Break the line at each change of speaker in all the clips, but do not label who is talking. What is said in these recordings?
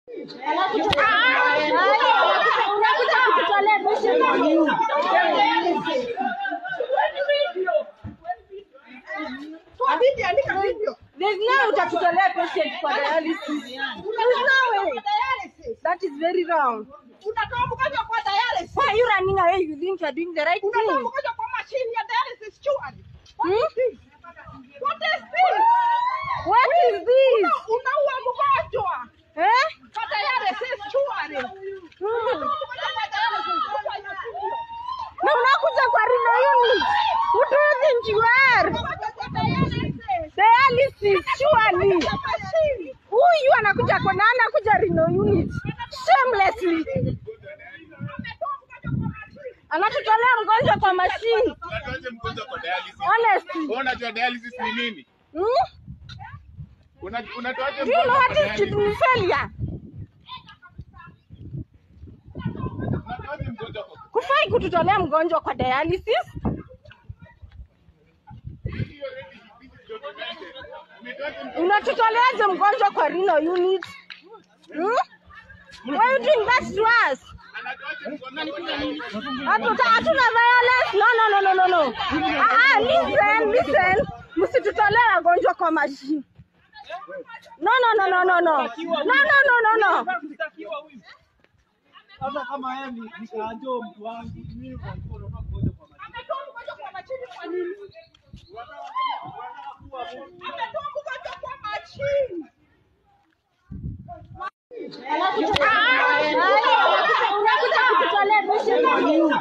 Unakuja kututolea patient kwa nini? There's no way utatutolea patient kwa dialysis. There's no way. That is very wrong.
Unatoa mgonjwa kwa dialysis.
Why are you running away? You think you are doing the right
Unatoa
thing?
mgonjwa kwa machine ya dialysis surely.
Hmm?
What is this?
What is this?
Unaua mgonjwa
Eh?
kwa dialysis surely.
Hmm.
Mgonjwa kwa dialysis surely.
Na unakuja kwa Rino Unit. Who do you think you are?
Mgonjwa kwa dialysis.
Dialysis, surely.
Ya machine.
Huyu anakuja kwa na anakuja Rino Unit. Shamelessly.
Ametoa mgonjwa kwa machine.
Anatutolea mgonjwa kwa machine.
Unatoaje mgonjwa kwa dialysis?
Honestly.
Wewe unajua dialysis ni nini?
Hmm?
Una- Unatoaje
Do you know
mgonjwa
what
kwa
is
dialysis?
kidney failure?
Unatoaje mgonjwa kwa
Kufai kututolea mgonjwa kwa dialysis?
hiyo already this is documented. Umetoaje mgonjwa
Unatutoleaje mgonjwa kwa Rino Unit? Hmm? Why are you doing that to us?
anatoaje mgonjwa kwa dialysis?
Hatuta hatuna violence. No, no, no, no, no, no. Ah, ah, listen, listen. Msitutolee wagonjwa kwa mashine. No, no, no, no, no, no. No, no, no, no, no.
Sasa kama yeye ni mkaanjo mtu wangu, mimi kwa mkono na mgonjwa kwa maji.
Ametoa mgonjwa kwa machine kwa nini? Ametoa mgonjwa kwa machine.
Unakuja kututolea patient kwa nini?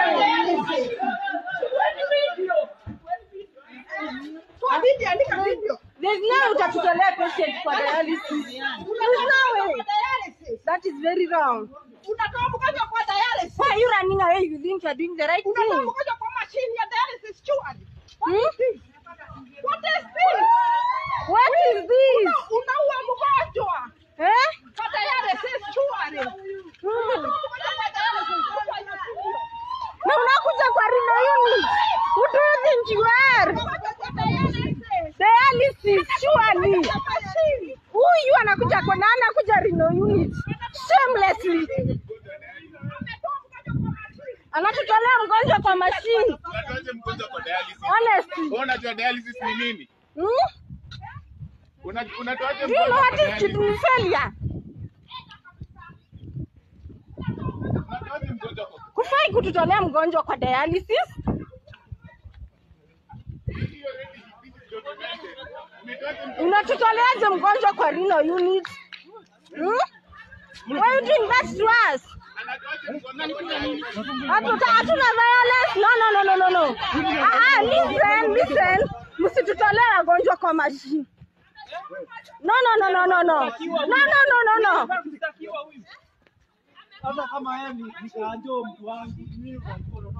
Toa video, andika video.
There's no way utatutolea patient kwa dialysis. There's no way.
Dialysis.
That is very wrong.
Unatoa mgonjwa kwa dialysis.
Why are you running away? You think you are doing the right
Unatoa
thing?
mgonjwa kwa machine ya dialysis surely.
Hmm?
What is this?
What is this?
Unaua mgonjwa
Eh?
kwa dialysis surely.
Hmm.
Mgonjwa kwa dialysis surely.
Na unakuja kwa Rino Unit. Who do you think you are?
Mgonjwa kwa dialysis.
Dialysis, surely.
Ya machine.
Huyu anakuja kwa na anakuja Rino Unit. Shamelessly.
Ametoa mgonjwa kwa machine.
Anatutolea mgonjwa kwa machine.
Unatoaje mgonjwa kwa dialysis?
Honestly.
Wewe unajua dialysis ni nini?
Hmm?
Una- Unatoaje
Do you know
mgonjwa
what
kwa
is kidney
dialysis?
failure?
Unatoaje mgonjwa kwa
Kufai kututolea mgonjwa kwa dialysis?
hiyo already this is documented. Umetoaje mgonjwa
Unatutoleaje mgonjwa kwa Rino Unit? Hmm? Why are you doing that to us?
anatoaje mgonjwa kwa dialysis?
Hatuta hatuna violence. No, no, no, no, no, no. Ah, ah, listen, listen. Msitutolee wagonjwa kwa mashine. No, no, no, no, no, no. No, no, no, no, no.
Sasa kama yeye ni mkaanjo mtu wangu, mimi kwa mkono